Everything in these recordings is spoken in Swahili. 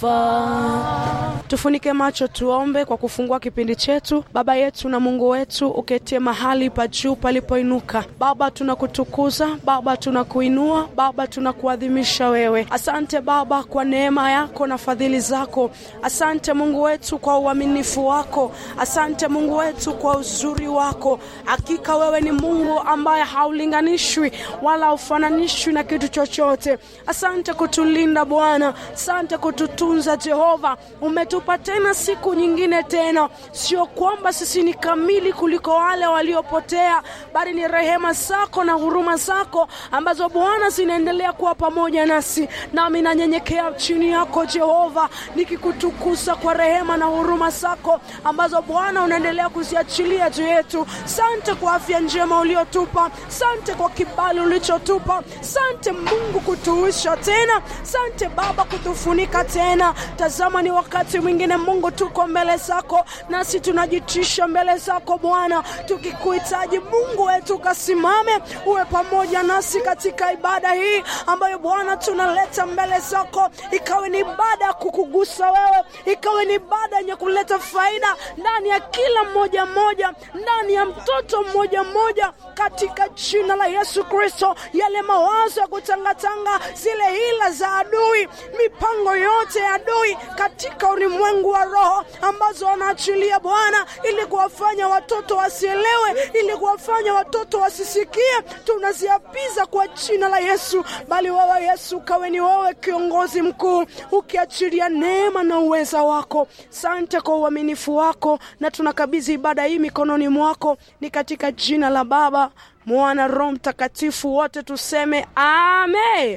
sifa. Tufunike macho tuombe kwa kufungua kipindi chetu. Baba yetu na Mungu wetu, uketie mahali pa juu palipoinuka. Baba, tunakutukuza Baba, tunakuinua Baba, tunakuadhimisha wewe. Asante Baba kwa neema yako na fadhili zako. Asante Mungu wetu kwa uaminifu wako. Asante Mungu wetu kwa uzuri wako. Hakika wewe ni Mungu ambaye haulinganishwi wala haufananishwi na kitu chochote. Asante kutulinda Bwana, asante kututunza Jehova. Umetupa tena siku nyingine tena, sio kwamba sisi ni kamili kuliko wale waliopotea, bali ni rehema zako na huruma zako ambazo Bwana zinaendelea kuwa pamoja nasi. Nami nanyenyekea chini yako Jehova, nikikutukuza kwa rehema na huruma zako ambazo Bwana unaendelea kuziachilia juu yetu. Sante kwa afya njema uliotupa, sante kwa kibali ulichotupa, sante Mungu kutuisha tena, sante Baba kutufunika tena. Tazama, ni wakati mwingine Mungu, tuko mbele zako, nasi tunajitisha mbele zako Bwana, tukikuhitaji Mungu wetu, ukasimame uwe pamoja nasi katika ibada hii ambayo Bwana tunaleta mbele zako, ikawe ni ibada ya kukugusa wewe, ikawe ni ibada yenye kuleta faida ndani ya kila mmoja mmoja, ndani ya mtoto mmoja mmoja, katika jina la Yesu Kristo. Yale mawazo ya kutangatanga, zile hila za adui, mipango yote ya adui katika ulimwengu wa roho ambazo wanaachilia Bwana, ili kuwafanya watoto wasielewe, ili kuwafanya watoto wasisikie, tunaziapiza kwa jina la Yesu. Bali wewe Yesu, kawe ni wewe kiongozi mkuu, ukiachilia neema na uweza wako. Sante kwa uaminifu wako, na tunakabidhi ibada hii mikononi mwako, ni katika jina la Baba, Mwana, Roho Mtakatifu, wote tuseme amen.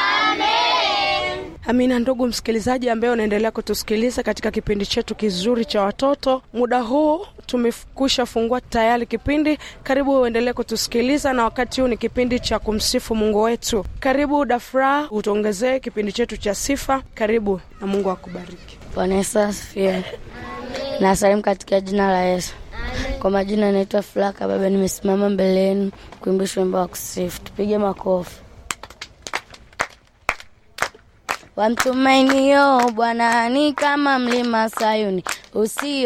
Amina. Ndugu msikilizaji ambaye unaendelea kutusikiliza katika kipindi chetu kizuri cha watoto, muda huu tumekwisha fungua tayari kipindi. Karibu uendelee kutusikiliza, na wakati huu ni kipindi cha kumsifu Mungu wetu. Karibu Dafra, utuongezee kipindi chetu cha sifa. Karibu na Mungu akubariki. Bwana Yesu asifiwe. Nasalimu katika jina la Yesu. Kwa majina naitwa Flaka Baba, nimesimama mbele yenu kuimbisha wimbo wa kusifu. Tupige makofi. Wamtumainio Bwana ni kama mlima Sayuni usio